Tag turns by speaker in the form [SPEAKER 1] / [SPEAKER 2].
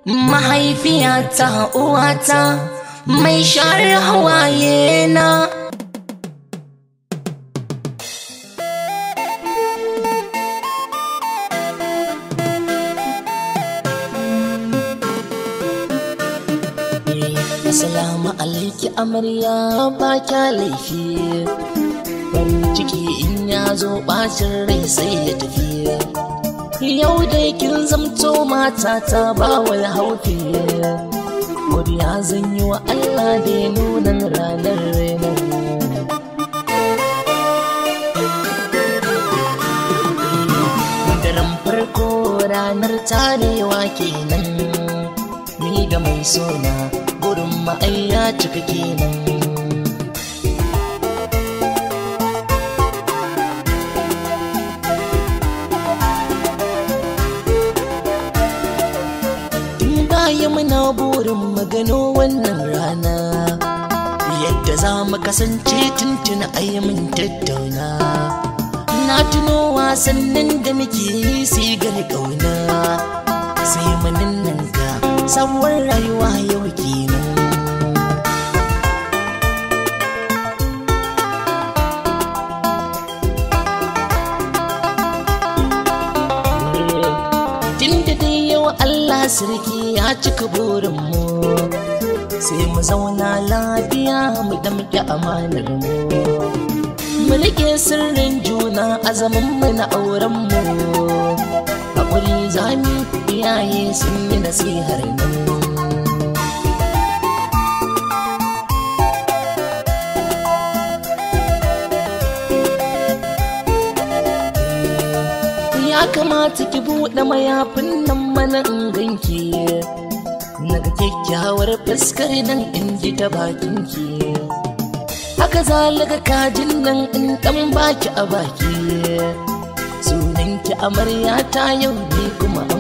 [SPEAKER 1] mahaifiyata uwata mai share hawaye na Assalamu alaiki amarya ba kya laifi farin ciki in ya zo bacin rai sai ya tafi yau dai kin zamto mata ta ba wai haufi godiya zan yi wa Allah da ya nuna ranar reno daren farko ranar tarewa kenan ni da mai sona gurin ma'ayya cika kenan baya muna burin magano wannan rana yadda za mu kasance tuntuna min tattauna na tuno wasannin da muke yi sai gani ƙauna sai manin nan ka sabuwar rayuwa yau kenan Tunda dai yau Allah sarki ya cika burinmu sai mu zauna lafiya mu damƙe amanar mu mu rike sirrin juna a zaman mu na auren mu hakuri zami iyaye sun yi nasihar nan ya kamata ki buɗe mayafin nan mana in ganki naga kyakkyawar fuskar nan in ji ta bakinki haka zalaga kajin nan in ɗan baki a baki sunanki amarya ta yau ne kuma